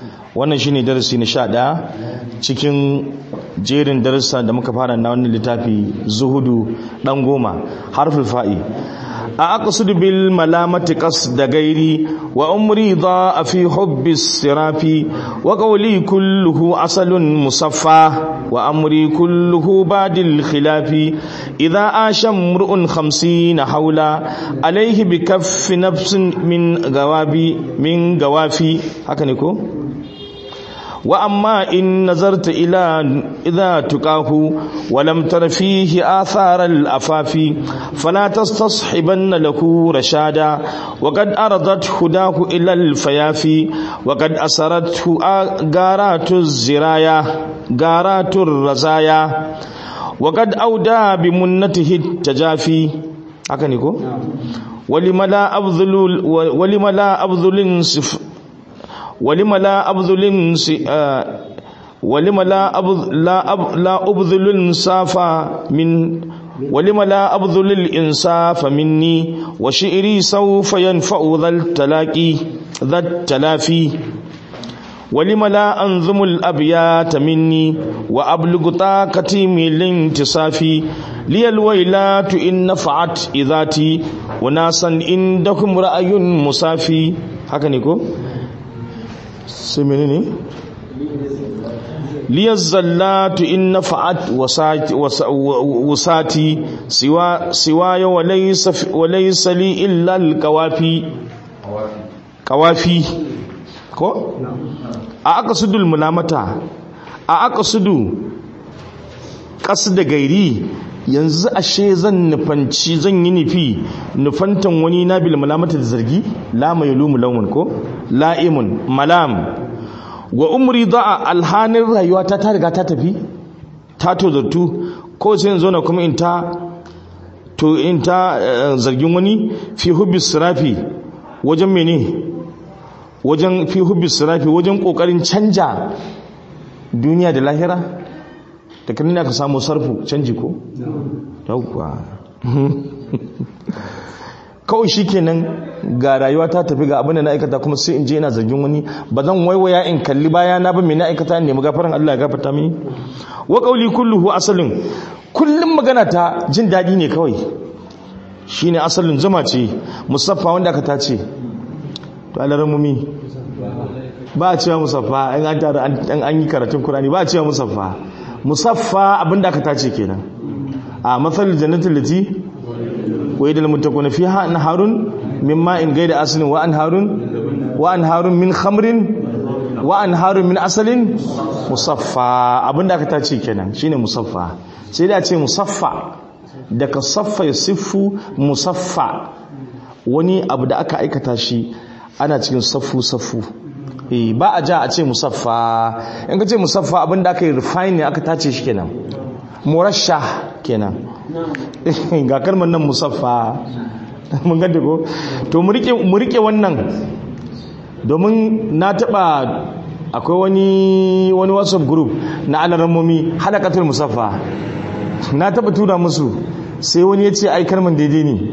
wannan shine darasi na sha ɗaya cikin jerin darussa da muka fara na wannan littafi zuhudu ɗan goma harfin fa'i a aqsudu bil malamati da gairi wa umri a fi hubbi sirafi wa qawli kulluhu asalun musaffa wa amri kulluhu badil khilafi idha asha mur'un 50 haula alayhi bi kaffi nafsin min gawabi min gawafi haka ne ko وأما إن نظرت إلى إذا تقاه ولم تر فيه آثار الأفاف فلا تستصحبن له رشادا وقد أرضت هداه إلى الفيافي وقد أسرته غارات الزرايا غارات الرزايا وقد أودى بمنته التجافي أكنيكو ولم لا أبذل ولم لا أبذل ولم لا أبذل ولم لا أبذل لا أب لا أبذل الإنصاف من ولم لا أبذل الإنصاف مني وشعري سوف ينفع ذا التلاقي ذا التلافي ولم لا أنظم الأبيات مني وأبلغ طاقتي من الانتصاف لي الويلات إن نفعت إذاتي وناسا عندكم رأي مسافي هكذا نقول sai menene liyar zallatu in na fa'at wasati siwa ya walai sali illal kawafi kawafi ko? a aka sudul mulamata a aka sudu kasu da gairi yanzu ashe zan nufanci zan yi nufi nufantan wani na bil malamata da zargi la mai lumu laumun ko la'imun malam wa umri da'a alhanin rayuwa ta ta riga ta tafi ta tozartu ko sai yanzu na kuma in ta to in ta zargin wani fi hubbi sirafi wajen mene wajen fi hubbi sirafi wajen kokarin canja duniya da lahira da kan ka samu sarfu canji ko yauwa kawai shi kenan ga rayuwa ta tafi ga abin da na aikata kuma sai in je ina zargin wani ba zan waiwaya in kalli baya na ba mai na aikata ne gafaran Allah ya gafarta mini wa qawli kulluhu asalin kullum magana ta jin dadi ne kawai shine asalin zuma ce musaffa wanda aka tace to alaramumi ba a cewa musaffa in an tara an yi karatun Qur'ani ba a cewa musaffa musaffa abinda aka tace kenan a matsalin jannatin lati wai da mutakuna fiha anharun min ma'in gaida asalin wa anharun wa anharun min khamrin wa anharun min asalin musaffa abinda aka tace kenan shine musaffa sai da ce musaffa daga saffa ya siffu musaffa wani abu da aka aikata shi ana cikin saffu saffu ba a ja a ce musaffa in ka ce musaffa abinda aka yi refine ne aka tace shi kenan murasha kenan ga kalmar nan musaffa mun gande ko to mu rike wannan domin na taba akwai wani wani whatsapp group na alarammomi halakatul musaffa na taba tura musu sai wani ya ce ai kalmar daidai ne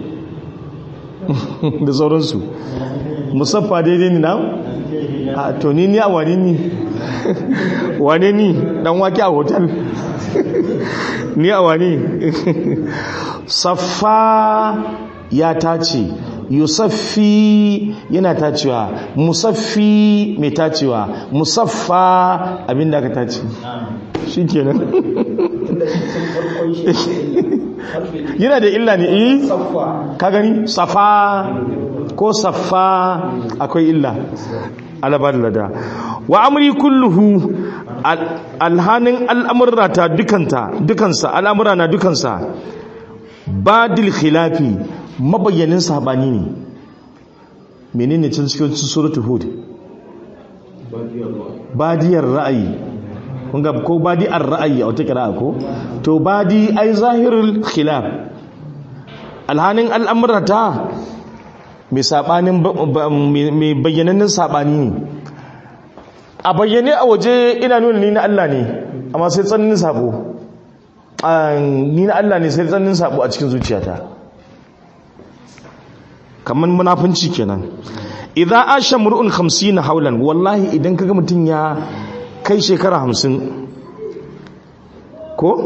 da sauransu musaffa daidai ne na a to ni ni a wane ni wane ni dan wake a hotel ni a wane saffa ya tace yusaffi yana tacewa musaffi mai tacewa musaffa abinda aka tace shi kenan yana da illa ne eh ka gani safa ko saffa akwai illa alabar lada wa amri kulluhu alhanin al'amurra ta dukanta dukansa al'amura na dukansa badil khilafi mabayyanin sabani ne menene cin cikin suratul hud badiyar ra'ayi kun ga ko badiyar ra'ayi a wata kira ko to badi ai zahirul khilaf alhanin al'amurra ta mai sabanin mai bayyananin sabani ne a bayyane a waje ina nuna ni na Allah ne amma sai tsananin sabo ni na Allah ne sai tsananin sabo a cikin zuciyata kamar munafunci kenan idza asha mur'un 50 haulan wallahi idan kaga mutun ya kai shekara 50 ko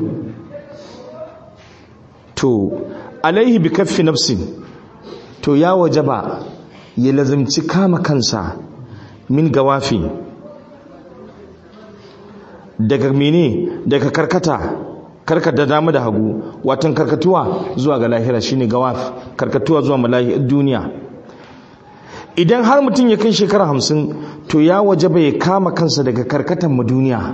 to alaihi bi kaffi nafsin to ya wajaba ya lazimci kama kansa min gawafi daga mene daga karkata karkata dama da hagu watan karkatuwa zuwa ga lahira shine gawaf karkatuwa zuwa malahi duniya idan har mutum ya kai shekara hamsin to ya wajaba ya kama kansa daga karkatan mu duniya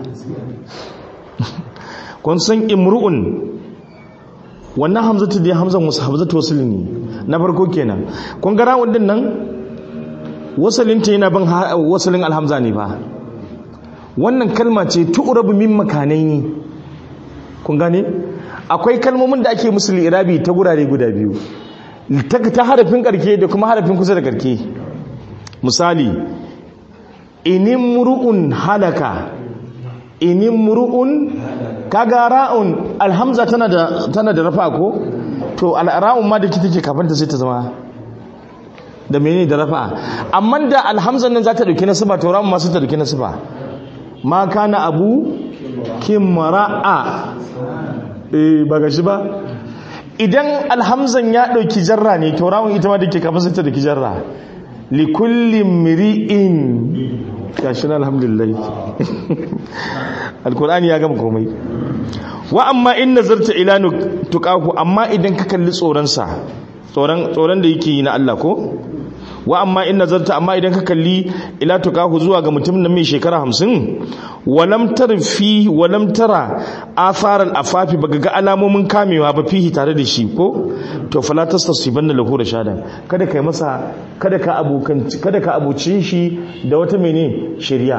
kun san imru'un wannan hamzatu da hamzan wasu hamzatu wasu ne na farko kenan kun ga rawun din nan wasalinta yana bin wasalin alhamza ne ba wannan kalma ce tu'rabu min makanai ne kun gane akwai kalmomin da ake musu irabi ta gurare guda biyu ta harafin karke da kuma harafin kusa da karke misali inin muru'un halaka inin muru'un kaga ra'un alhamza tana da tana da rafa ko to al'ra'un ma da kike take kafin ta sai ta zama da menene da rafa amma da alhamzan nan za ta dauki nasaba to ra'un ma sai ta dauki nasaba ma kana abu kimra'a eh ba gashi ba idan alhamzan ya dauki jarra ne to ra'un ita ma dake kafin sai ta dauki jarra li kulli mri'in gashi na alhamdulillah alkur'ani ya gama komai wa amma in nazarta ila tuqahu amma idan ka kalli tsoron sa tsoron tsoron da yake yi na Allah ko wa amma in nazarta amma idan ka kalli ila tuqahu zuwa ga mutum nan mai shekara 50 walam tarfi walam tara athar afafi baga ga alamomin kamewa ba fihi tare da shi ko to fala tastasibanna lahu rashada kada kai masa kada ka abokan kada ka abucin shi da wata mene shari'a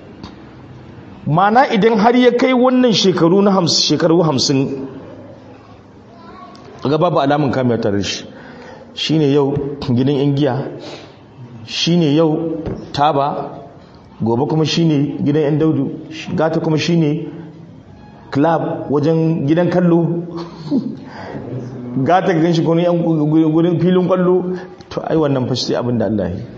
mana idan har ya kai wannan shekaru na shekaru hamsin ga babu alamun kamiyar tare shi shi ne yau gidan yan giya shi ne yau taba gobe kuma shi ne gidan yan daudu gata kuma shi ne club wajen gidan kallo gata gidan shi kuma yan gudun filin kwallo to ai wannan fashi abin da Allah yi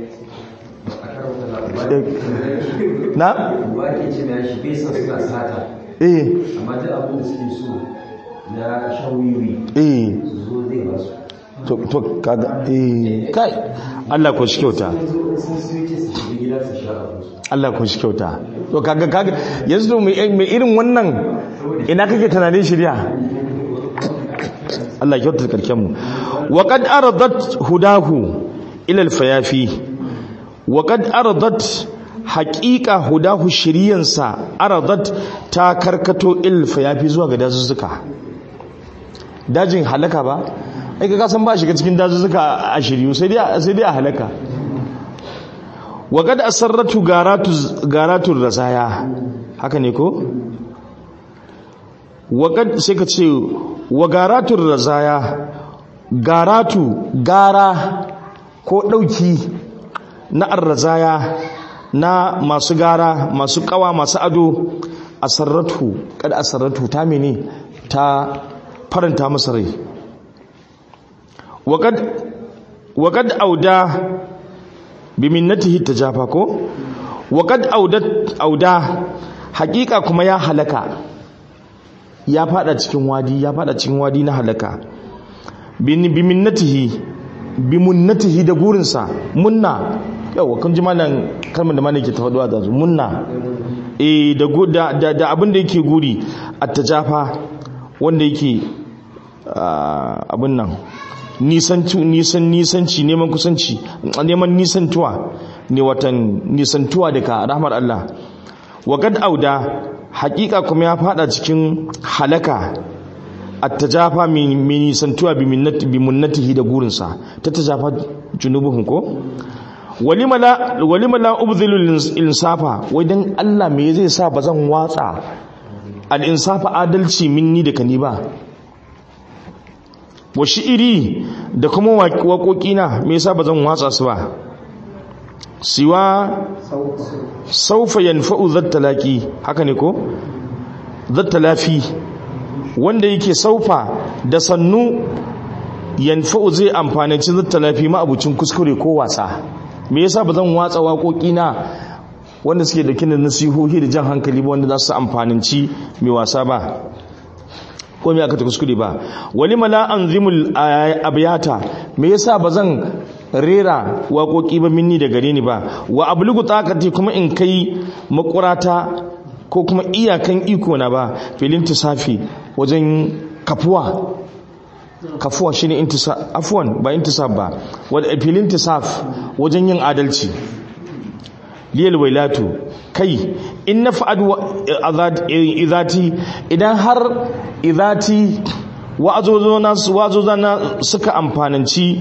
na? wake ce na shi bai san suna sata eh amma duk abin da suke so na shawiwi eh su zo zai ba su to to kaga eh kai Allah ko shi kyauta sun zo in sun siyo ce su shiga gida su sha abin su Allah ko shi kyauta to kaga kaga yanzu mai mai irin wannan ina kake tunanin shirya Allah kyauta karken mu wa qad aradat hudahu ila al-fayafi wa qad aradat haqiqa hudahu shiriyansa aradat ta karkato il fayafi zuwa ga dazuzzuka dajin halaka ba ai ka san ba shiga cikin dazuzzuka a shiryu sai dai sai dai a halaka wa qad asarratu garatu garatu rasaya haka ne ko wa qad sai ka ce wa garatu rasaya garatu gara ko dauki na arrazaya na masu gara masu kawa masu ado asarratu kada asarratu ta mene ta faranta masa rai waqad waqad auda bi minnatihi tajafa ko waqad audat auda hakika kuma ya halaka ya fada cikin wadi ya fada cikin wadi na halaka bi minnatihi bi munnatihi da gurinsa munna yawa kun ji malam kalmar da malam ke tafaduwa da munna eh da da da abin da yake guri attajafa wanda yake abin nan nisanci nisan nisanci neman kusanci neman nisantuwa ne watan nisantuwa daga rahmar Allah wa kad auda hakika kuma ya fada cikin halaka attajafa min nisantuwa bi minnati bi munnatihi da gurinsa ta tajafa junubuhum ko walima la walima la ubdhilu insafa wai dan Allah me zai sa bazan watsa al insafa adalci minni da kani ba wa shi'iri da kuma waƙoƙina me yasa bazan watsa su ba siwa saufa yanfa'u zattalaki haka ne ko zattalafi wanda yake saufa da sannu yanfa'u zai amfani ci zata lafi ma'abucin kuskure ko wasa me yasa ba zan watsa waƙoƙi na wanda suke dauke da nasihohi da jan hankali ba wanda za su amfaninci mai wasa ba ko me aka ta kuskure ba wali mala anzimul abyata me yasa ba zan rera waƙoƙi ba minni da gare ni ba wa ablugu taqati kuma in kai makurata ko kuma iyakan iko na ba filin tisafi wajen kafuwa kafuwa shine intisaf afwan ba intisaf ba wadda filin tisaf wajen yin adalci liyal wailatu kai in na fa'ad izati idan har izati wa'azozana suka amfananci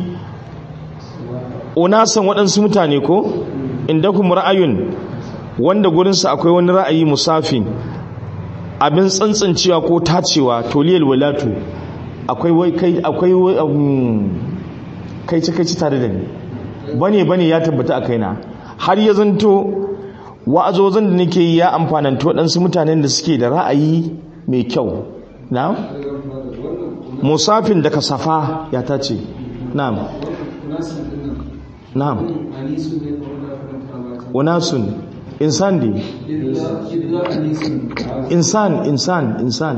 unasan waɗansu mutane ko inda kuma ra'ayun wanda gurinsa akwai wani ra'ayi musafin abin tsantsancewa ko tacewa to liyal wailatu akwai kai akwai kai ci kai ci tare da ni bane bane ya tabbata a kaina har ya zanto wa'azozin da nake yi ya amfananta waɗansu mutanen da suke da ra'ayi mai kyau na musafin da kasafa ya tace na'am na'am unasun insan di insan insan insan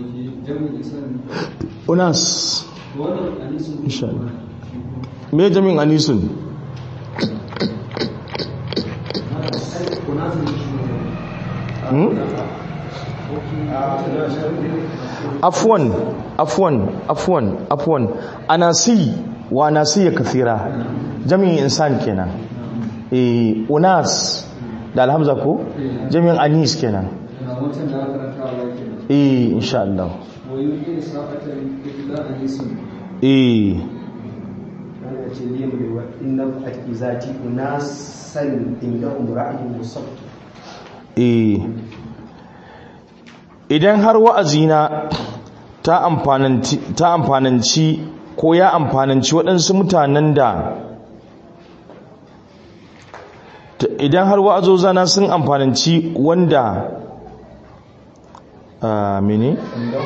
unas insha Allah me jami'in anisun afwan afwan afwan afwan anasi wa nasiya kathira jami'in insan kenan eh unas da alhamza ko jami'in anis kenan eh insha Allah eh eh idan har wa'azina ta amfananci ko ya amfananci waɗansu mutanen da idan har wa'azozana sun amfananci wanda a mene?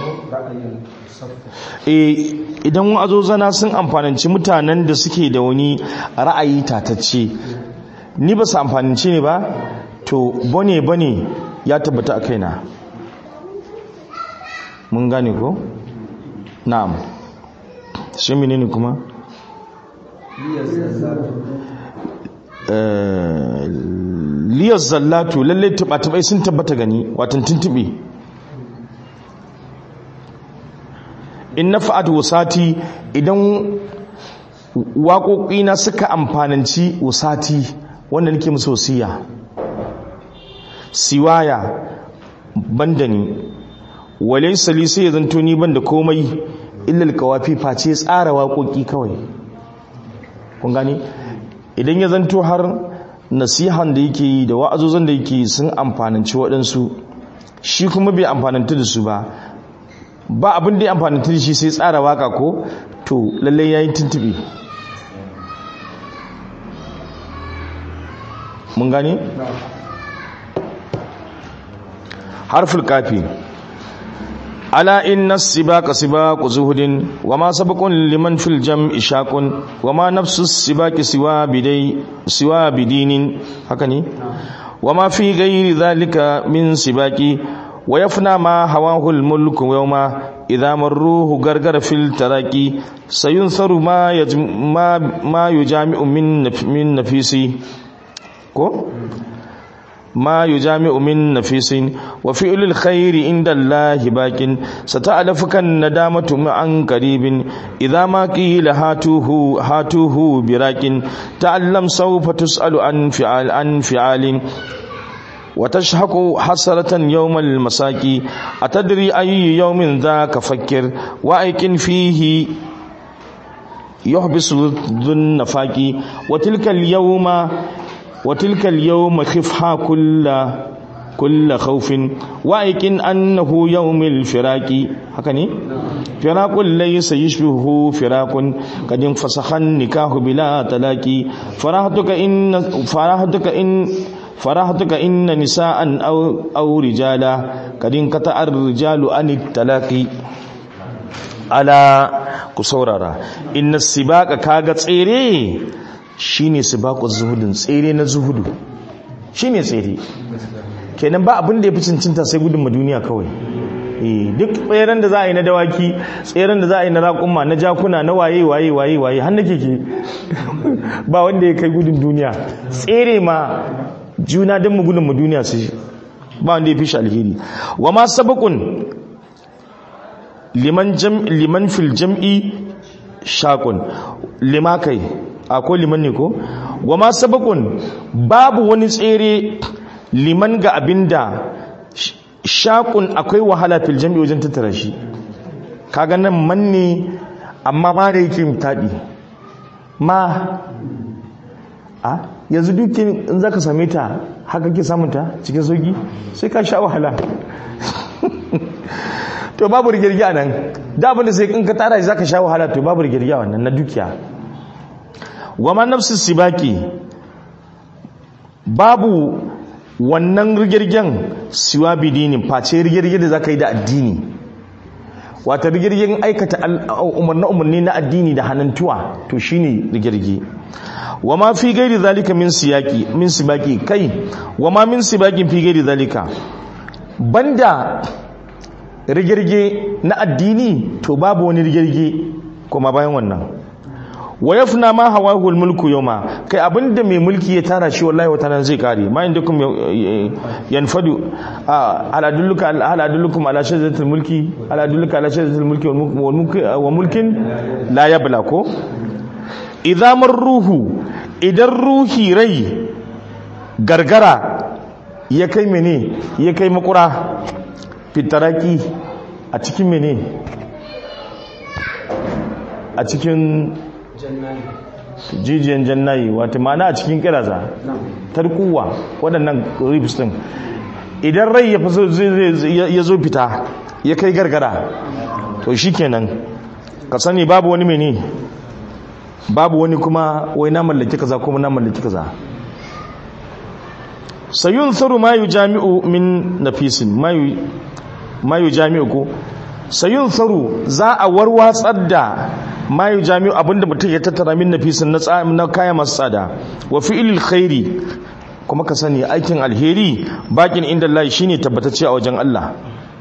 idan wa'azozana sun amfananci mutanen da suke da wani ra'ayi tatacce ni ba su amfananci ne ba to bane bane ya tabbata a kaina mun gane ko? na'am shi menene kuma? liyar zallatu lalle tuba-tubai sun tabbata gani watan tuntube in na fa'ad wasati idan waƙoƙina suka amfananci wasati wanda nake musu wasiya siwaya banda ni walai sali sai ya zanto ni banda komai illal kawafi face tsara waƙoƙi kawai kun gani idan ya zanto har nasihan da yake yi da wa'azozan da yake sun amfananci waɗansu shi kuma bai amfananta da su ba ba abin da ya amfananta da shi sai tsara waka ko to lallai ya yi tuntuɓe mun gani? harful kafi ala inna sibaka sibaku zuhudin wa ma sabaqun liman fil jam'i shaqun wa ma nafsu sibaki siwa bidai siwa bidinin haka ne wa ma fi ghairi dhalika min sibaki wa yafna ma hawahu al mulku yawma idha marruhu gargara fil taraqi sayunsaru ma ma ma yujami'u min min nafisi ko ما يجامع من نفيس وفعل الخير عند الله باق ستألفك الندامة عن قريب إذا ما قيل هاتوه هاتوه براك تعلم سوف تسأل عن فعال عن فعال وتشحق حسرة يوم المساكي أتدري أي يوم ذاك فكر وأيكن فيه يحبس ذو النفاق وتلك اليوم وتلك اليوم خفها كل كل خوف وايقن انه يوم الفراق هكني فراق ليس يشبهه فراق قد انفسخ النكاح بلا طلاق فرحتك ان فرحتك ان فرحتك ان نساء او او رجالا قد انقطع الرجال عن الطلاق ala ku saurara inna sibaka kaga tsere shine sibaku zuhudin tsere na zuhudu shine tsere kenan ba abin da ya fi cincinta sai gudun duniya kawai duk tseren da za a yi na dawaki tseren da za a yi na raƙumma na jakuna na waye waye waye waye har na keke ba wanda ya kai gudun duniya tsere ma juna don mu gudun mu duniya su ba wanda ya fi shi alheri wa ma sabakun liman jam liman fil jam'i shaqun lima kai akwai liman ne ko wa ma sabakun babu wani tsere liman ga abinda shaqun akwai wahala fil jam'i wajen tattara shi kaga nan man ne amma ba da yake mutadi ma a yanzu dukin in zaka same ta haka ke samun ta cikin sauki sai ka sha wahala to babu rigirgi nan da abin da sai in ka tara shi zaka sha wahala to babu rigirgi wannan na dukiya wama nafsu sibaki babu wannan rigirgen siwa bidini face rigirgi da zaka yi da addini wata rigirgin aikata umarni umarni na addini da hannuntuwa to shine rigirgi wama fi gairi zalika min siyaki min sibaki kai wama min sibakin fi gairi zalika banda rigirge na addini to babu wani rigirge kuma bayan wannan wa yafna ma hawahu almulku yawma kai abinda mai mulki ya tara shi wallahi wata nan zai kare ma indakum yanfadu ala dulluka ala dullukum ala shajaratil mulki ala dulluka ala shajaratil mulki wal mulki wa mulkin la yabla ko idza marruhu idan ruhi rai gargara ya kai mene ya kai makura fitaraki a cikin mene a cikin jijiyan jannayi wata mana a cikin kiraza tarkuwa waɗannan ribs ɗin idan rai ya zo fita ya kai gargara to shi kenan ka sani babu wani mene babu wani kuma wai na mallaki kaza kuma na mallaki kaza sayun saru ma yu jami'u min nafisin ma yu jami'u ko sayun saru za a warwatsar da ma yu jami'u abinda mutum ya tattara min nafisin na kaya masu tsada wa fi'ilil khairi kuma ka sani aikin alheri bakin inda Allah shine tabbatacce a wajen Allah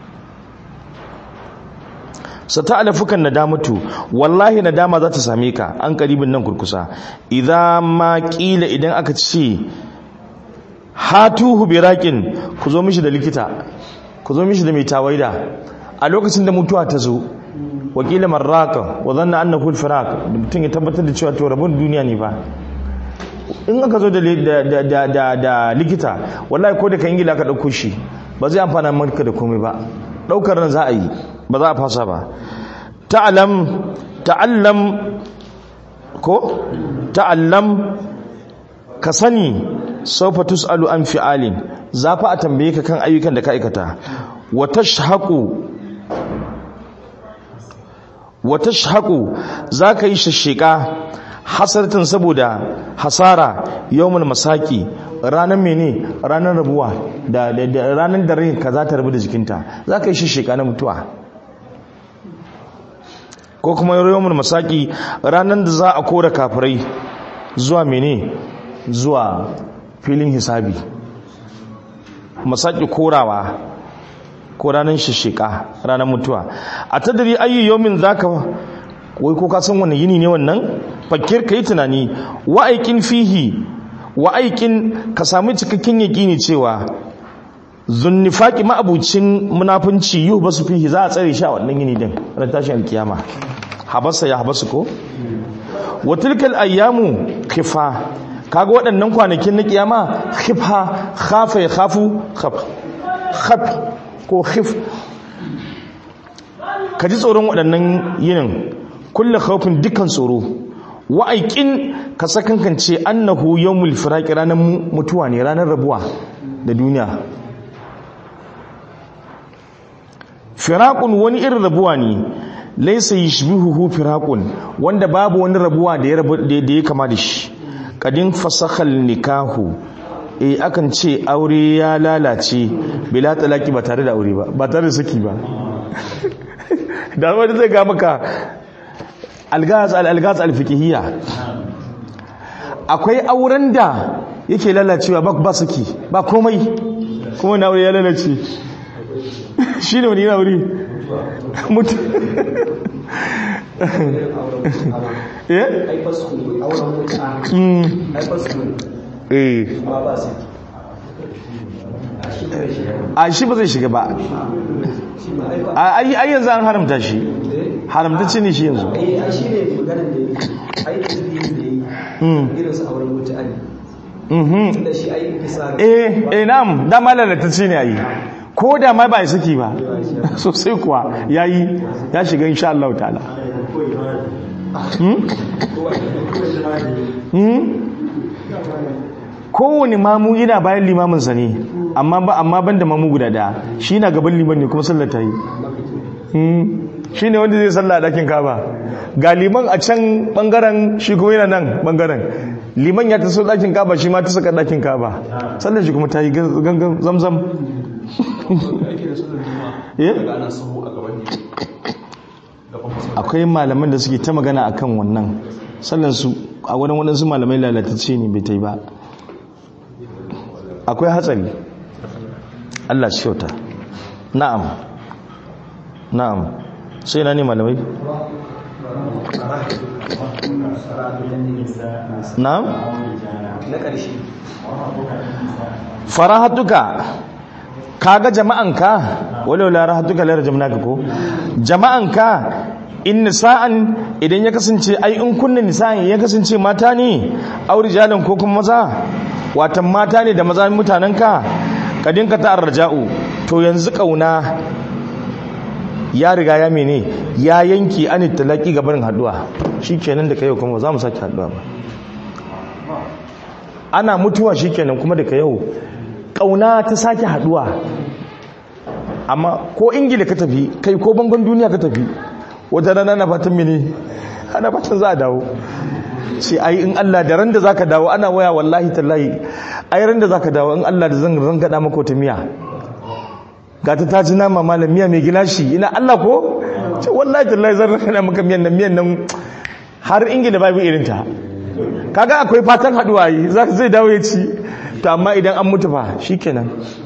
sata'alafukan nadamatu wallahi nadama za ta same ka an karibin nan kurkusa idan ma kila idan aka ce hatuhu biraqin ku zo mishi da likita ku zo mishi da mai tawaida a lokacin da mutuwa ta zo wakila marraka wa zanna annahu al-firaq mutum ya tabbatar da cewa to rabon duniya ne ba in aka zo da da da da likita wallahi ko da kan ingila ka dauko shi ba zai amfana maka da komai ba daukar nan za a yi ba za a fasa ba ta'alam ta'allam ko ta'allam ka sani sawfa tus'alu an fi'alin za fa a tambaye ka kan ayyukan da ka aikata wa tashhaqu wa tashhaqu zaka yi shashika hasartin saboda hasara yawmul masaki ranar mene ranar rabuwa da ranar da rai ka za ta rabu da jikinta za ka yi shishika na mutuwa ko kuma yawon masaki ranar da za a kora kafirai zuwa mene zuwa filin hisabi masaki korawa ko ranar shishika ranar mutuwa a tadari ayyu yawmin za ka wai ko ka san wani yini ne wannan fakir ka yi tunani wa'aikin fihi wa'aikin ka sami cikakken yaƙini cewa zunnifaki ma'abucin munafunci yi ba su fihi za a tsare shi a wannan yini din ran tashin alkiyama habasa ya habasu ko watilkal ayyamu khifa kaga waɗannan kwanakin na kiyama khifa khafa ya khafu khaf khaf ko khif ka ji tsoron waɗannan yinin kulle khawfin dukkan tsoro wa'aikin ka sakankance annahu yawmul firaqi ranar mutuwa ne ranar rabuwa da duniya firaqun wani irin rabuwa ne laysa yashbihuhu firaqun wanda babu wani rabuwa da ya rabu da ya kama da shi kadin fasakhal nikahu eh akan ce aure ya lalace bila talaki ba tare da aure ba ba tare da saki ba da wani zai ga maka algaz al-algaz al-fiqhiyya akwai auren da yake lalacewa ba ba saki ba komai kuma na aure ya lalace shi ne wani yana wuri mutu eh Mm. eh a shi ba zai shiga ba a ai ai yanzu an haramta shi haramta ce ne shi yanzu eh ai shi ne maganar da yake ai tasbihin da yi Mm. irin su auren mutane mhm da shi ai bisa eh eh na'am dama lalatacce ne yayi ko da ma ba ya saki ba sosai kuwa yayi ya shiga insha Allah ta'ala hmm hmm kowane mamu yana bayan limamin sa ne amma ba amma banda mamu guda daya shi na gaban liman ne kuma sallar ta yi hmm shi ne wanda zai sallah a ɗakin kaba ga liman a can ɓangaren shi kuma yana nan ɓangaren liman ya taso ɗakin kaba shi ma ta saka ɗakin kaba sallar shi kuma ta yi gangan zamzam Eh? akwai malaman da suke ta magana akan wannan sallar su a wurin waɗansu malamai lalatacce ne bai ta yi ba akwai hatsari Allah shi kyauta na'am na'am sai na ne malamai na'am na ƙarshe farahatuka kaga jama'anka walau la rahatuka la rajamnaka ko jama'anka in nisa'an idan ya kasance ai in kunna nisa'an ya kasance mata ne aure jalan ko kuma maza watan mata ne da maza mutanenka kadinka ta arja'u to yanzu kauna ya riga ya mene ya yanki an talaki ga barin haduwa shikenan da kai kuma za mu sake haduwa ba ana mutuwa shikenan kuma daga yau kauna ta sake haduwa amma ko ingila ka tafi kai ko bangon duniya ka tafi wata rana na fatan mini ana fatan za a dawo sai ai in Allah da ran da zaka dawo ana waya wallahi tallahi ai ran da zaka dawo in Allah da zan zan gada maka wata miya ga ta taji nama malam miya mai gilashi ina Allah ko ce wallahi tallahi zan rana maka miyan nan miyan nan har ingila babu irin ta kaga akwai fatan haduwa yi za zai dawo ya ci to amma idan an mutu fa shikenan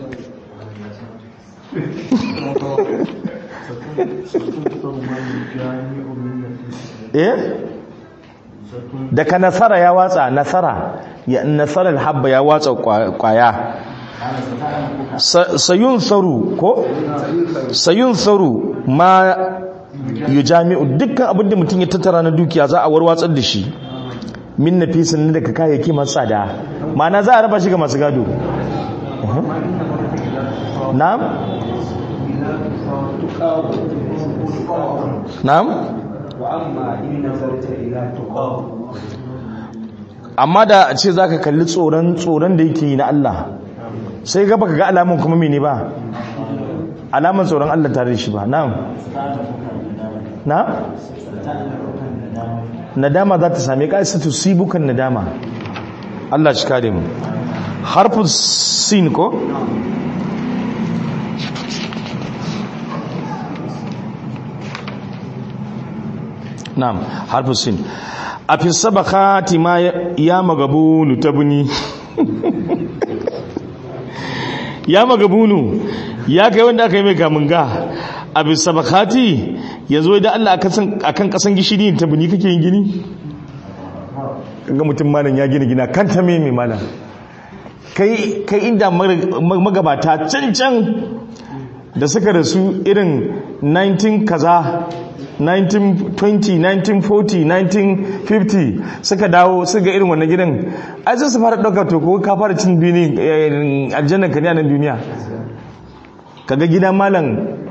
eh daga nasara ya watsa nasara ya nasarar habba ya watsa kwaya sayun saru ko sayun saru ma yu jami'u dukkan abin da mutum ya tattara na dukiya za a warwatsar da shi min na fisin daga kayayyaki masu tsada ma'ana za a raba shi ga masu gado na'am na'am amma da a ce za ka kalli tsoron tsoron da yake yi na Allah sai gaba ka ga alamun kuma mene ba alamun tsoron Allah tare da shi ba na'am na nadama za ta same ka isa tusibukan nadama Allah shi kare mu harfin sin ko na'am harfin sin a fi sabakati ma ya magabunu tabuni ya magabunu ya kai wanda aka yi mai kamunga a fi sabakati ya zo da Allah a kan kasan gishiri ta buni kake yin gini ga mutum malam ya gina gina kan ta mai malam kai inda magabata can can da suka rasu irin 19 kaza 1920 1940 1950 suka dawo suka irin wannan gidan ai sai su fara ɗauka to ko ka fara cin duni aljannan ka ne a nan duniya kaga gida malam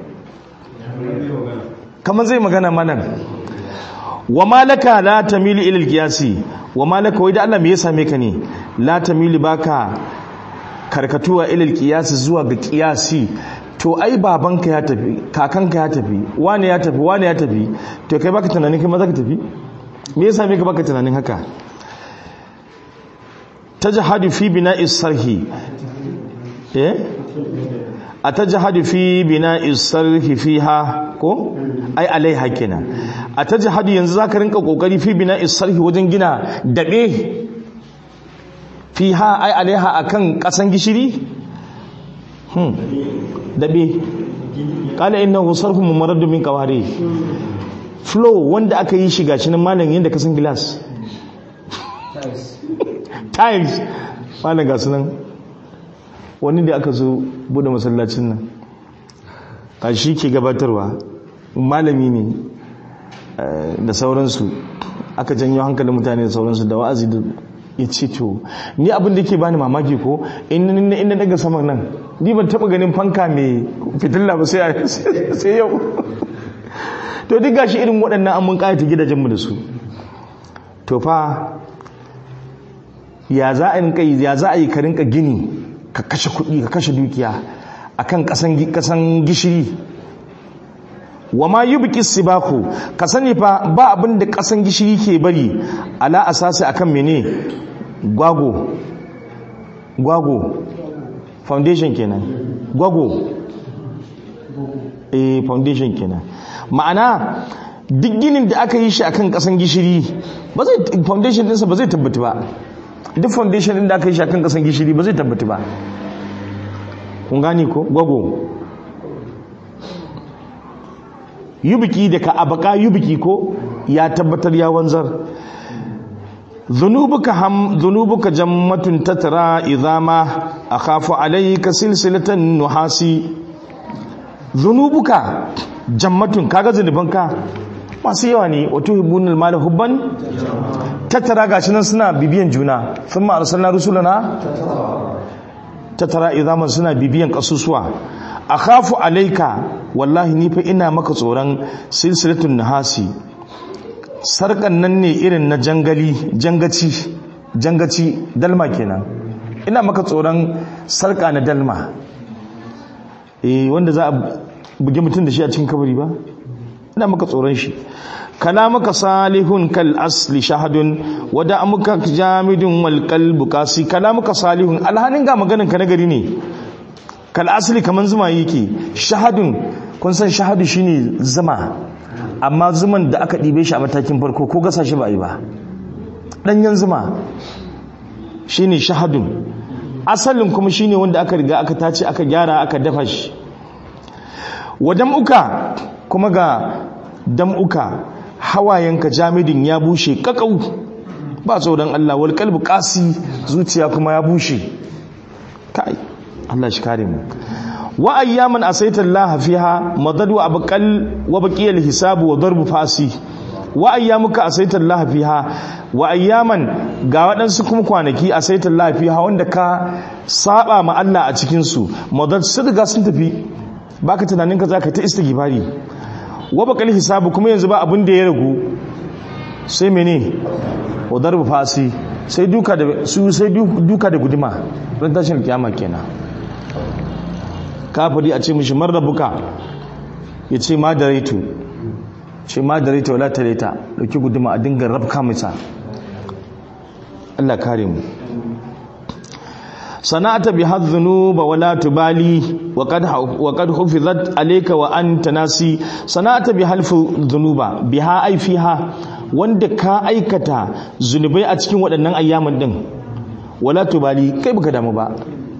kamar zai magana malam wa malaka la tamili ila alqiyasi wa malaka wai da Allah me ya same ka ne la tamili baka karkatuwa ila alqiyasi zuwa ga qiyasi to ai babanka ya tafi kakanka ya tafi wani ya tafi wani ya tafi to kai baka tunanin kai ma zaka tafi me ya same ka baka tunanin haka tajhadu fi bina'is sarhi eh atajhadu fi bina'i sarhi fiha ko ai alaiha kenan atajhadu yanzu zaka rinka kokari fi bina'i sarhi wajen gina dabe fiha ai alaiha akan kasan gishiri hmm dabe qala innahu sarhun mumarradun min qawari flow wanda aka yi shi gashi nan malam yanda kasan glass tiles malam gasu nan wani da aka zo bude masallacin nan a shi ke gabatarwa malami ne da sauransu aka janyo hankalin mutane da sauransu da wa'azi da ya ce to ni abin da ke bani mamaki ko inda daga saman nan ni ban taba ganin fanka mai fitilla ba sai yau to duk gashi irin waɗannan an mun ƙayata gidajenmu da su to fa ya za a yi ka rinka gini ka kashe kuɗi ka kashe dukiya akan kasan gishiri wa ma yubqi sibaku ka sani fa ba abin da kasan gishiri ke bari ala asasi akan mene gwago gwago foundation kenan gwago eh foundation kenan ma'ana duk ginin da aka yi shi akan kasan gishiri ba zai foundation ɗinsa ba zai tabbata ba duk foundation din da aka yi shakan kasan gishiri ba zai tabbata ba kun gani ko gwago yubiki da ka abaka yubiki ko ya tabbatar ya wanzar zunubuka ham zunubuka jammatun tatara idama akhafu alayka silsilatan nuhasi zunubuka jammatun kaga zunubanka masu yawa ne wato hibbunul mal hubban tattara gashi nan suna bibiyan juna sun ma arsalna rusulana tattara idaman suna bibiyan kasusuwa akhafu alaika wallahi ni fa ina maka tsoron silsilatun nahasi sarkan nan ne irin na jangali jangaci jangaci dalma kenan ina maka tsoron sarka na dalma eh wanda za a buge mutum da shi a cikin kabari ba ina maka tsoron shi kalamaka salihun kal asli shahadun wada amuka jamidun wal qalbu qasi kalamuka salihun alhanin ga maganin ka nagari ne kal asli kaman zuma yake shahadun kun san shahadu shine zuma amma zuman da aka dibe shi a matakin farko ko gasa shi ba yi ba danyen zuma shine shahadun asalin kuma shine wanda aka riga aka tace aka gyara aka dafa shi wadam'uka kuma ga dam'uka hawayenka jamidin ya bushe kakau ba tsoron Allah wal kalbu qasi zuciya kuma ya bushe kai Allah shi kare mu wa ayyaman asaita Allah fiha madadu abqal wa baqiya al hisab wa darbu fasi wa ayyamuka asaita Allah fiha wa ayyaman ga waɗansu kuma kwanaki asaita Allah fiha wanda ka saba ma Allah a cikin su madad sun riga sun tafi baka tunanin ka zaka ta istighfari wa bakal hisabu kuma yanzu ba abin da ya ragu sai mene wa darbu fasi sai duka da su sai duka da guduma ran tashin kiyama kenan kafiri a ce mishi marrabuka ya ce ma da raitu ce ma da raitu wala tareta dauki guduma a dinga rabka masa Allah kare mu sana'ata bi hadhunuba wala tubali wa qad wa qad hufizat alayka wa anta nasi sana'ata bi halfu dhunuba biha ay fiha wanda ka aikata zunubai a cikin waɗannan ayyaman din wala tubali kai baka damu ba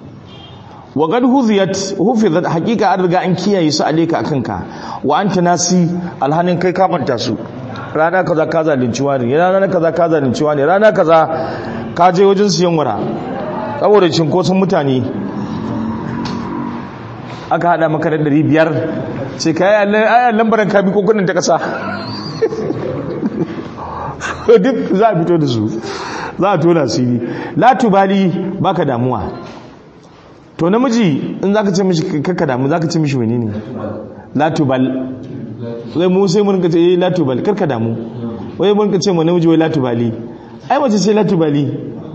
wa qad huziyat hufizat haqiqa an riga an kiyaye su alayka akan ka wa anta nasi alhanin kai ka manta su rana kaza ka zalunci wani rana kaza ka zalunci wani rana kaza ka je wajen siyan wara saboda cinkoson mutane aka hada maka da ɗari biyar ce ka yi ayan lambaran kabi kokunan ta ƙasa duk za a fito da su za a tona su yi latubali ba ka damuwa to namiji in za ka ce mishi kakka damu za ka ce mishi wani ne latubal zai mu sai mun ka ce yi latubal karka damu wai mun ka ce mu namiji wai latubali ai mace sai latubali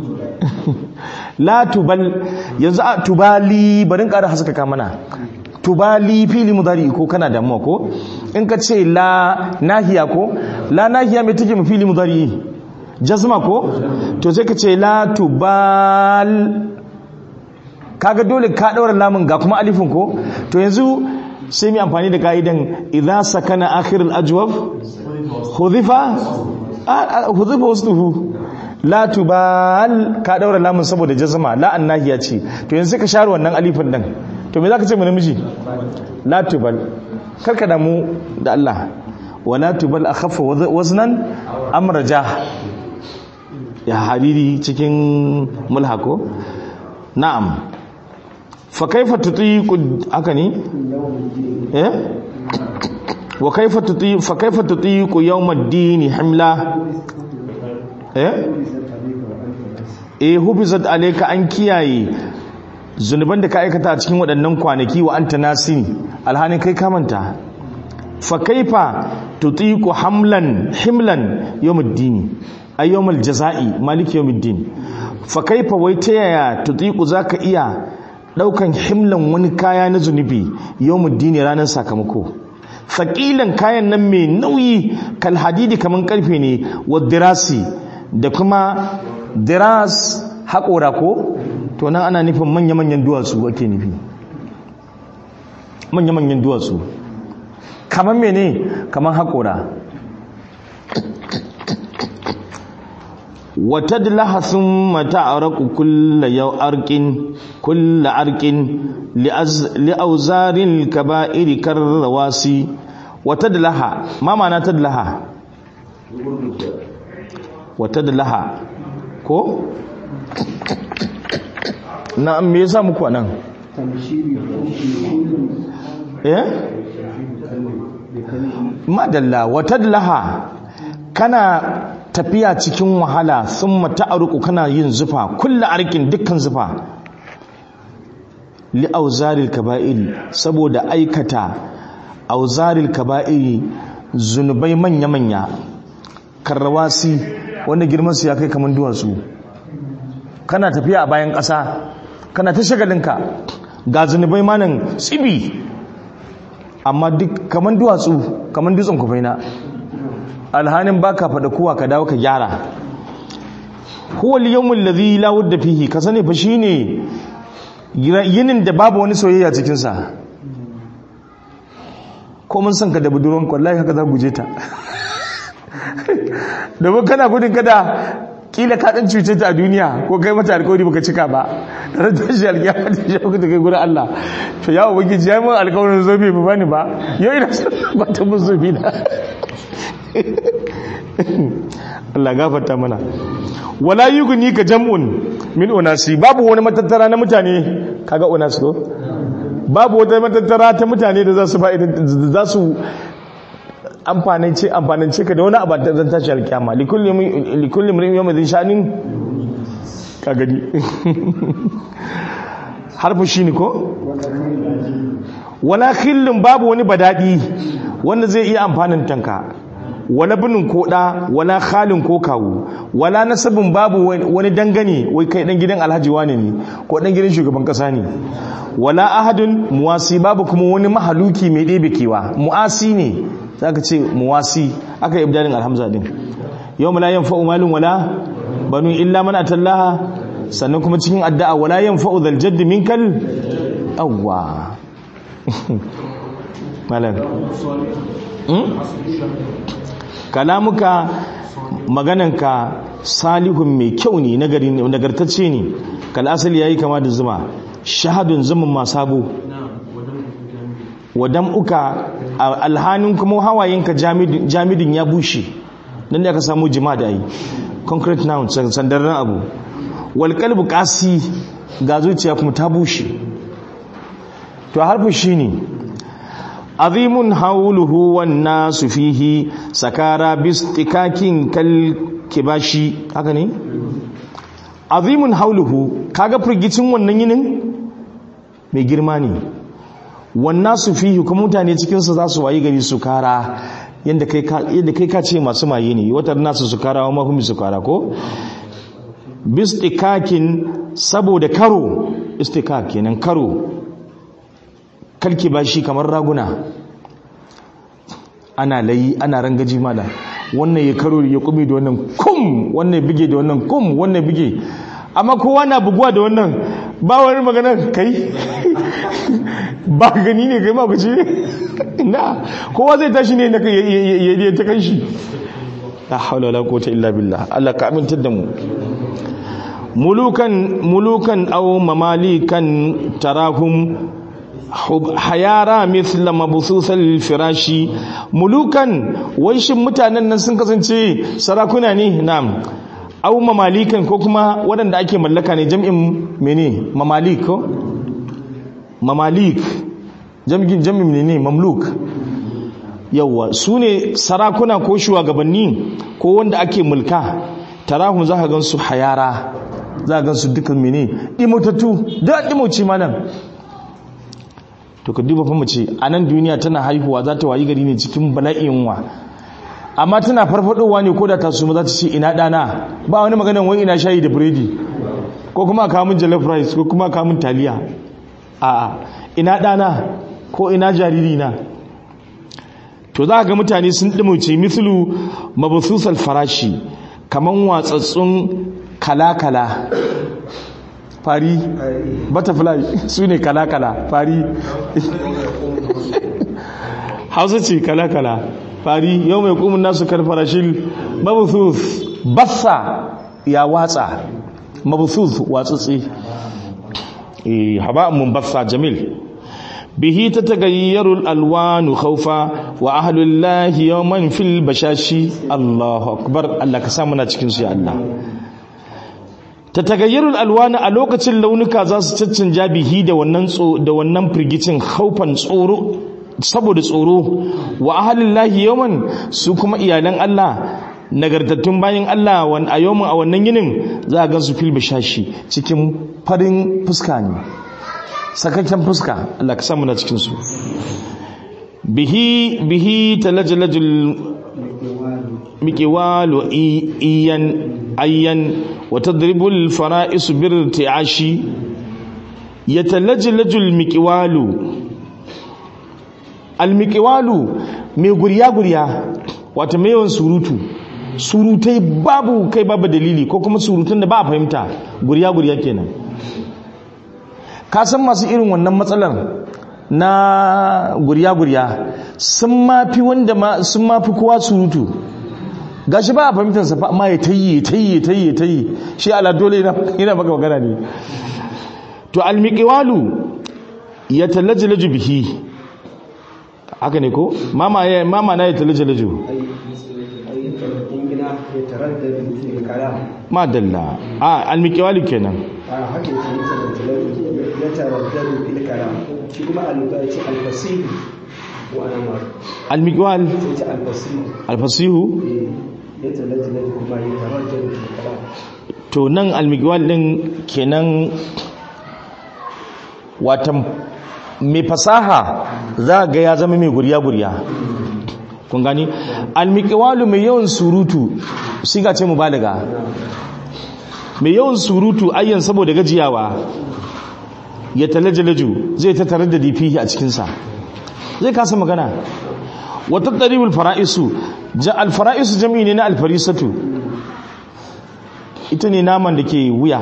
la tubal yanzu a tubali barin ƙara haskaka mana tubali fili mudari ko kana damuwa ko in ka ce la nahiya ko la nahiya mai take mu fili mudari jazma ko to sai ka ce la tubal kaga dole ka daura lamun ga kuma alifin ko to yanzu sai mu amfani da ka'idan idza sakana akhir al-ajwaf hudifa hudifa wasduhu la tubal ka daura lamun saboda jazma la annahiya ce to yanzu sai ka share wannan alifin din to me zaka ce mu namiji la tubal karka damu da Allah wala tubal akhaffa waznan amraja ya hariri cikin mulhako na'am fa kaifa tutiqu haka ne eh wa kaifa tuti fa kaifa tutiqu yawm ad-din himla eh eh hubizat alayka an kiyaye zunuban da ka aikata a cikin waɗannan kwanaki wa anta nasini alhanin kai kamanta fa kaifa tutiqu hamlan himlan yawm ad-din ay yawm al-jazai malik yawm ad-din fa kaifa wai ta yaya tutiqu zaka iya daukan himlan wani kaya na zunubi yawm ad-din ranar sakamako faqilan kayan nan mai nauyi kal hadidi kaman karfe ne wa dirasi da kuma diras haƙora ko to nan ana nufin manya-manyan duwatsu ake nufi manya-manyan duwatsu kamar mene kamar haƙora wata dilaha sun mata a raku kulla yau arkin kulla arkin li'auzarin kaba'iri karrawasi wata dilaha mama na ta dilaha wata dilaha ko na me yasa muku anan eh madalla watadlaha kana tafiya cikin wahala thumma ta'ruqu kana yin zufa kullu arkin dukkan zufa li auzaril kaba'iri saboda aikata auzaril kaba'iri zunubai manya manya karrawasi wanda girman su ya kai kaman duwatsu kana tafiya a bayan ƙasa kana ta shagalinka ga zunubai manan tsibi amma duk kaman duwatsu kaman dutsen kufaina alhanin baka faɗa kowa ka dawo ka gyara huwa al-yawmul ladhi la wadda fihi ka sani fa shine yinin da babu wani soyayya cikin sa ko mun san ka da budurwan wallahi haka za guje ta domin kana gudun kada kila ka dan cuce ta a duniya ko kai mata alƙawari baka cika ba ran ta shi alƙiyama ta shi ka kai gurin Allah to ya ubangiji ya mun alƙawarin zobe ba bani ba yau ina son ba ta mun zobe na Allah gafarta mana wala yughni ka jam'un min unasi babu wani matattara na mutane kaga unasi ko babu wata matattara ta mutane da za su ba za su amfanance amfanance ka da wani abu da zan tashi alkiyama likulli mrin yawma zin shanin ka gani harfu shine ko wala khillin babu wani badadi wanda zai iya amfanin tanka wala binin ko da wala khalin ko kawu wala nasabin babu wani dangane wai kai dan gidan alhaji wane ne ko dan gidan shugaban kasa ne wala ahadun muwasi babu kuma wani mahaluki mai ɗebe kewa mu'asi ne za ka ce muwasi aka yi ibdalin alhamza din yau mala yan fa'u malin wala banu illa mana tallaha sannan kuma cikin addu'a wala yan fa'u zaljaddi minkal awwa malam kalamuka magananka salihun mai kyau ne nagartacce ne kal asali yayi kama da zuma shahadun zumun masabu wadam uka alhanin kuma hawayenka jamidin ya bushe nan da aka samu jima da yi concrete noun sandarren abu wal qalbu qasi ga zuciya kuma ta bushe to harfu shine azimun hawluhu wan nasu fihi sakara bistikakin kal kibashi haka ne azimun hawluhu kaga firgicin wannan yinin mai girma ne wannan su fihi kuma mutane cikinsu za su wayi gari su kara yadda kai ka ce masu maye ne wata nasu su kara wa mahimmi su kara ko bistikakin saboda karo istikak kenan karo kalki ba shi kamar raguna ana layi ana rangaji mala wannan ya karo ya kumi da wannan kum wannan bige da wannan kum wannan bige amma kowa na buguwa da wannan ba wani magana kai ba gani ne kai ma ku ce na kowa zai tashi ne na ya ta kan shi la haula wala quwwata illa billah Allah ka amintar da mu mulukan mulukan aw mamalikan tarahum hayara mithla mabthusal firashi mulukan wai shin mutanen nan sun kasance sarakuna ne na'am aw mamalikan ko kuma waɗanda ake mallaka ne jam'in mene mamalik ko mamalik jam'in jam'in ne mamluk yawa su ne sarakuna ko shugabanni ko wanda ake mulka tarahum za ka gan su hayara za ka gan su dukkan mene ɗimotattu da ɗimoci ma nan to ka duba fa mace a nan duniya tana haihuwa za ta wayi gari ne cikin bala'in wa amma tana farfadowa ne ko da ta suma za ta ce ina ɗana ba wani maganan wai ina shayi da biredi ko kuma kamun jollof rice ko kuma kamun taliya a'a ina ɗana ko ina jariri na to za ga mutane sun ɗimuce mislu mabususal farashi kaman watsatsun kala-kala fari butterfly su ne kala-kala fari hausa ce kala-kala fari yau mai kumin nasu karfarashin mabusus bassa ya watsa mabusus watsatsi haba'an mun bassa jamil به تتغير الالوان خوفا واهل الله يوما في البشاشي الله اكبر الله كسامنا cikin su ya Allah tatagayyarul alwana a lokacin launuka za su caccanja bihi da wannan da wannan firgicin khaufan tsoro saboda tsoro wa ahlillahi yawman su kuma iyalan Allah nagartattun bayan Allah wan a yawmin a wannan yinin za a gansu fil bishashi cikin farin fuska ne sakakken fuska Allah ka samu na cikin su bihi bihi talajalajul miqwalu iyan ayyan wa tadribul fara'is birti'ashi yatalajlajul miqwalu al miqwalu mai guriya guriya wato mai yawan surutu surutai babu kai babu dalili ko kuma surutun da ba a fahimta guriya guriya kenan ka san masu irin wannan matsalar na guriya-guriya sun mafi wanda sun mafi kowa surutu gashi ba a fahimtarsa fa amma ya tayi tayi tayi tayi shi ala dole yana maka magana ne to almiqiwalu ya talajlaju bihi haka ne ko mama ya mama na ya talajlaju ma dalla a almiqiwalu kenan haka ya taraddadu fil kalam shi kuma aluka yace alfasihu wa ana ma almiqwal sai ce alfasihu alfasihu ya taraddadu kuma ya taraddadu fil kalam to nan almiqwal din kenan watan mai fasaha za ga ya zama mai guriya guriya kun gani almiqwalu mai yawan surutu siga ce mubalaga mai yawan surutu ayyan saboda gajiyawa ya talajalaju zai ta tare da difihi a cikinsa zai kasa magana wata ɗaribul fara'isu alfara'isu jami'i ne na alfarisatu ita ne naman da ke wuya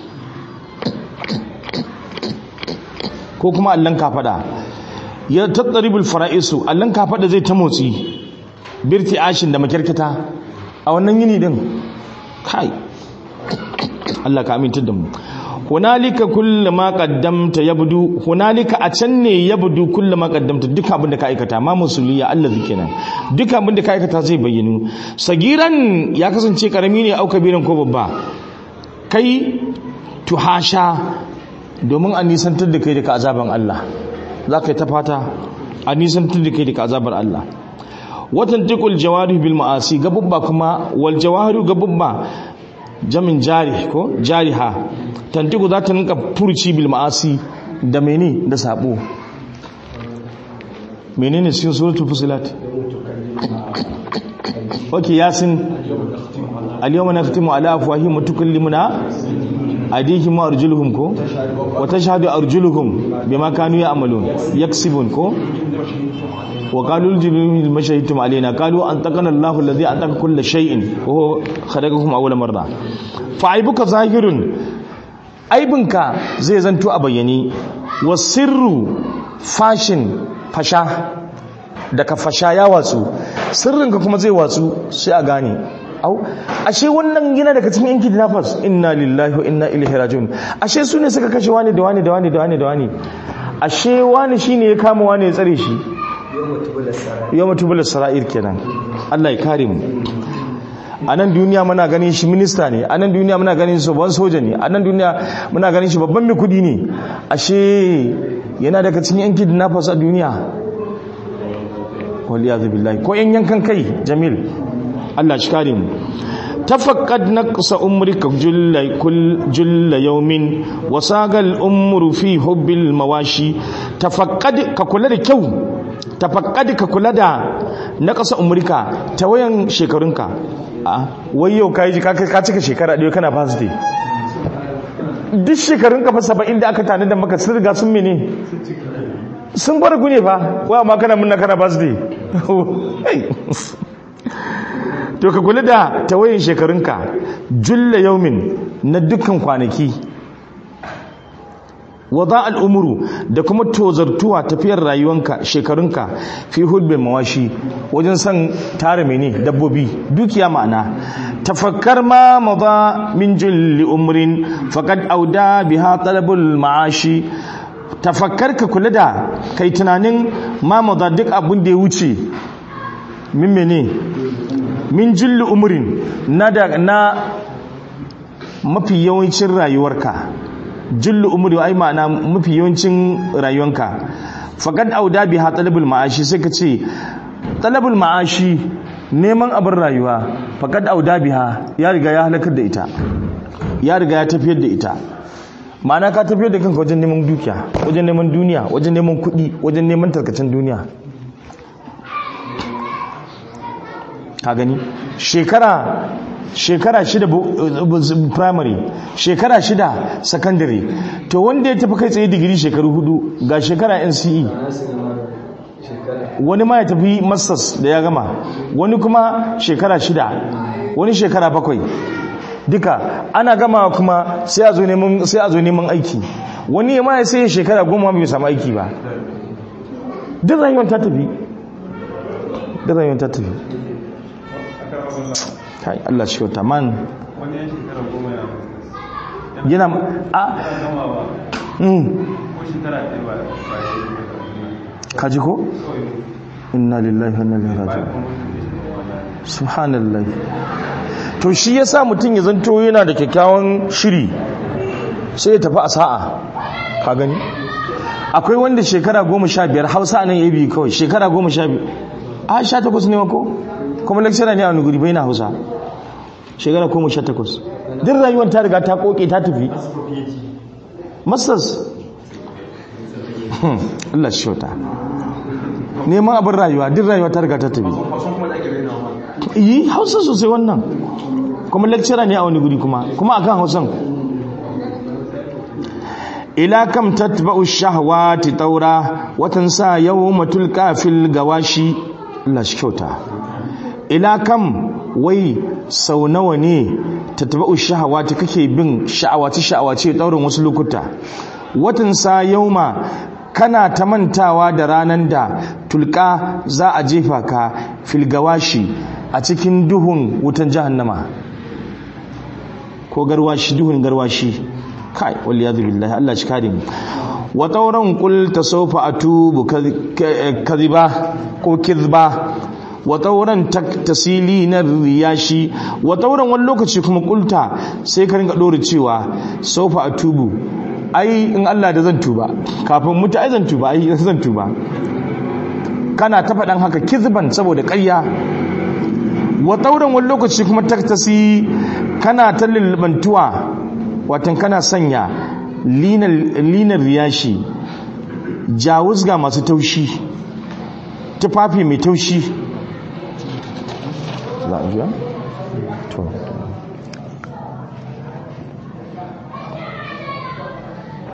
ko kuma allon kafada ya tattaribul fara'isu allon kafada zai ta motsi birti ashin da makyarkata a wannan yini din kai Allah ka aminta da mu hunalika kullu ma qaddamta yabdu hunalika a can ne yabdu kullu ma qaddamta duk abin da ka aikata ma musuliya Allah kenan duk abin da ka aikata zai bayyana sagiran ya kasance karami ne au kabiran ko babba kai tuhasha domin a nisantar da kai daga azaban Allah za ka yi ta fata a nisantar da kai daga azabar Allah watan tikul jawari bil ma'asi gabubba kuma wal jawaru gabubba jamin jari ko jariha tantiku za ta ninka furci bil ma'asi da mene da sabo menene cikin suratul fusilat ok yasin al-yawma naftimu ala afwahihim wa tukallimuna aydihim wa arjuluhum ko wa tashhadu arjuluhum bima kanu ya'malun yaksibun ko wa qalu al-juluhum ma shahidtum alaina qalu antaqana Allahu alladhi antaqa kull shay'in wa huwa khalaqakum awwala marra fa aibuka zahirun aibinka zai zanto a bayyane wa sirru fashin fasha daga fasha ya watsu sirrinka kuma zai watsu sai a gane au ashe wannan yana daga cikin yanki dinafas inna lillahi wa inna ilaihi rajiun ashe su ne suka kashe wani da wani da wani da wani da wani ashe wani shine ya kama wani ya tsare shi yau mutubula sara'ir kenan Allah ya kare mu a nan duniya muna ganin shi minista ne a nan duniya muna ganin shi babban soja ne a nan duniya muna ganin shi babban mai kudi ne ashe yana daga cikin yanki dinafas a duniya waliyazu billahi ko yan yankan kai jamil Allah shi kare mu tafaqqad naqsa umrika julla kull julla yawmin wasagal umru fi hubbil mawashi tafaqqad ka kula da kyau tafaqqad ka kula da naqsa umrika tawayan shekarunka a wai yau kai ka ka cika shekara ɗaya kana fasite duk shekarunka fa 70 da aka tana da maka sun riga sun mene sun bar gune fa wa ma kana munna kana birthday to ka kula da tawayin shekarunka julla yaumin na dukkan kwanaki wada al'umuru da kuma tozartuwa tafiyar rayuwanka shekarunka fi hulbin mawashi wajen son tara mene dabbobi dukiya ma'ana tafakkar ma maza min julli umrin faqad auda biha talabul ma'ashi tafakkar ka kula da kai tunanin mamuda duk abin da ya wuce min mene min jilli umurin na da na mafi yawancin rayuwarka jilli umuri ai ma'ana mafi yawancin rayuwarka faqad auda biha talabul ma'ashi sai ka ce talabul ma'ashi neman abin rayuwa faqad auda biha ya riga ya halakar da ita ya riga ya tafiyar da ita ma'ana ka tafiyar da kanka wajen neman dukiya wajen neman duniya wajen neman kuɗi wajen neman tarkacin duniya ka gani shekara shekara shida primary shekara shida secondary to wanda ya tafi kai tsaye digiri shekaru hudu ga shekara nce wani ma ya tafi masters da ya gama wani kuma shekara shida wani shekara bakwai duka ana gama kuma sai a zo neman sai a zo neman aiki wani ma ya sai shekara goma bai samu aiki ba duk rayuwar ta tafi duk rayuwar ta tafi kai Allah shi kyauta man wani yan shekara goma ya yana a gama ba mm ko shekara ɗaya ba ba ya yi kaji ko inna lillahi wa inna ilaihi raji'un subhanallah to shi yasa mutum ya zanto yana da kyakkyawan shiri sai ya tafi a sa'a ka gani akwai wanda shekara goma sha biyar hausa nan ya biyu kawai shekara goma sha biyar a sha takwas ne mako kuma lecturer ne a wani guri bai na hausa shekara goma sha takwas duk rayuwar ta riga ta koke ta tafi masters Hmm, Allah shi shauta neman abin rayuwa duk rayuwa ta riga ta tafi yi hausa sosai wannan kuma lecturer ne a wani guri kuma kuma akan hausan ila kam tatba'u shahawati taura watan sa yawma tulqa fil gawashi Allah shi kyauta ila kam wai sau nawa ne tatba'u shahawati kake bin sha'awaci sha'awaci daurin wasu lokuta watan sa yauma kana ta mantawa da ranan da tulka za a jefa ka fil gawashi a cikin duhun wutan jahannama ko garwashi duhun garwashi kai waliyadu billahi Allah shi kare mu wa tauran qul tasawfa atubu kadhiba ko kidhba wa tauran taktasili na riyashi wa tauran wani lokaci kuma kulta sai ka ringa dore cewa sawfa atubu ai in Allah da zan tuba kafin mutu ai zan tuba ai zan tuba kana ta faɗan haka kizban saboda ƙarya wa tauran wani lokaci kuma taktasi kana ta lullubantuwa watan kana sanya linar riyashi jawuzga masu taushi tufafi mai taushi za a jiya? to